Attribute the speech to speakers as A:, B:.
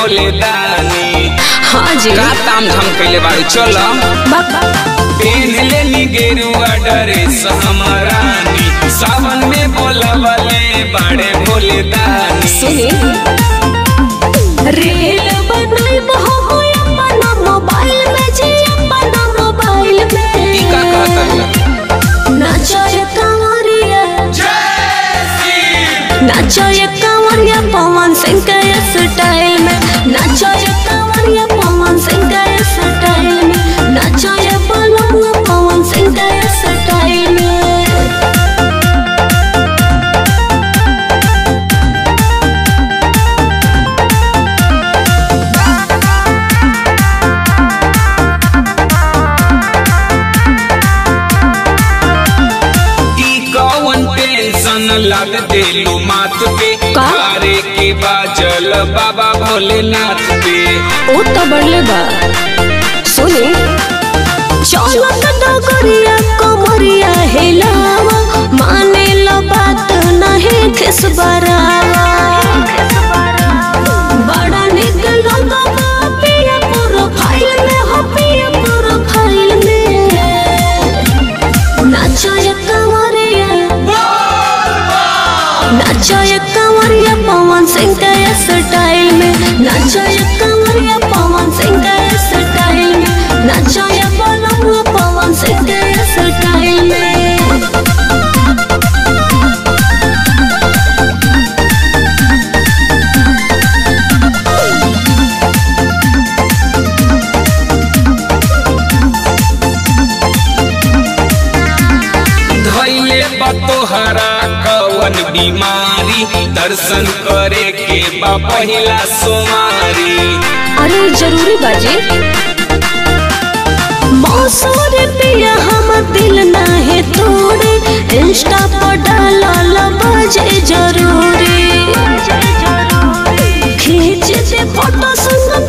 A: भोले दानी
B: हाँ जी
A: का ताम झाम कैले बाड़ू चल पेन लेनी गेरुआ ड्रेस हमरानी सावन में बोलवले बाड़े भोले दानी
B: सुनी रील बनाइब हम अपना मोबाइल में जी अपना मोबाइल
A: ई का
B: में
A: कहता
B: नाचो ये कांवरिया नाचो ये कांवरिया पवन सिंह के स्टाइल में नाचो ये कांवरिया पवन सिंह के स्टाइल में नाचो ये बलुआ पवन सिंह के स्टाइल में
A: ई कौन टेंशन लाद देलू माथ पे
B: का?
A: अरे के बाजल बाबा भोलेनाथ पे
B: ओ तो बढ़ले बा सुनी चलो तो डगरिया कमरिया हिलावा माने लो बात नहीं खिस बरावा बड़ा निक लगा बा पिया प्रोफाइल में हो पिया प्रोफाइल में नाचो ये कमरिया नाचो ये कमरिया पवन सिंह के स्टाइल में नाचो ये कमरिया पवन सिंह के स्टाइल में नाचो ये बलुआ पवन सिंह के स्टाइल में
A: धैले बतोहरा कवन बीमारी दर्शन करे के बा पहिला सोमारी
B: अरे जरूरी बाजी मौसम पिया हम दिल नाहे तोड़े इंस्टा पर डालल बजे जरूरी खींच दे फोटो संग